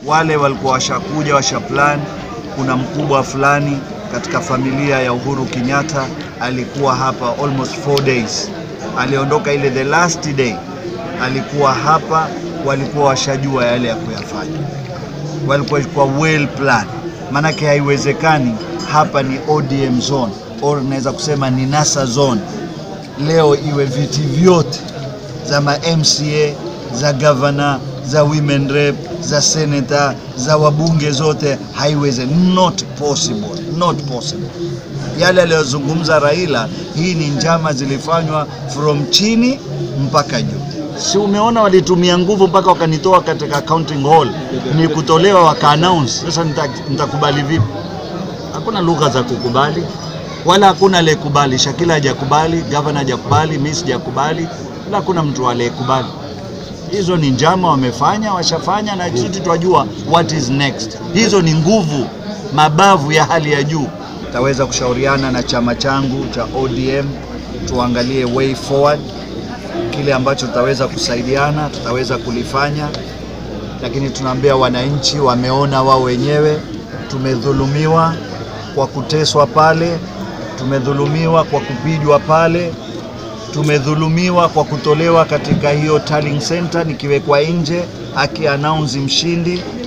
wale walikuwa washakuja washaplan. Kuna mkubwa fulani katika familia ya Uhuru Kenyatta alikuwa hapa almost four days, aliondoka ile the last day, alikuwa hapa, walikuwa washajua yale ya kuyafanya, walikuwa kwa well plan. Maanake haiwezekani hapa ni ODM zone or naweza kusema ni NASA zone, leo iwe viti vyote za ma MCA za governor za women rep za senator za wabunge zote, haiweze, not possible, not possible. Yale aliyozungumza Raila, hii ni njama zilifanywa from chini mpaka juu. Si umeona walitumia nguvu mpaka wakanitoa katika counting hall, ni kutolewa waka announce. Sasa nita- nitakubali vipi? Hakuna lugha za kukubali, wala hakuna aliyekubali. Shakila hajakubali, gavana hajakubali, mimi sijakubali, wala hakuna mtu aliyekubali. Hizo ni njama wamefanya, washafanya, na sisi twajua what is next. Hizo ni nguvu, mabavu ya hali ya juu. Taweza kushauriana na chama changu cha ODM, tuangalie way forward, kile ambacho tutaweza kusaidiana, tutaweza kulifanya, lakini tunaambia wananchi, wameona wao wenyewe, tumedhulumiwa kwa kuteswa pale, tumedhulumiwa kwa kupigwa pale, tumedhulumiwa kwa kutolewa katika hiyo tallying center, nikiwekwa nje aki announce mshindi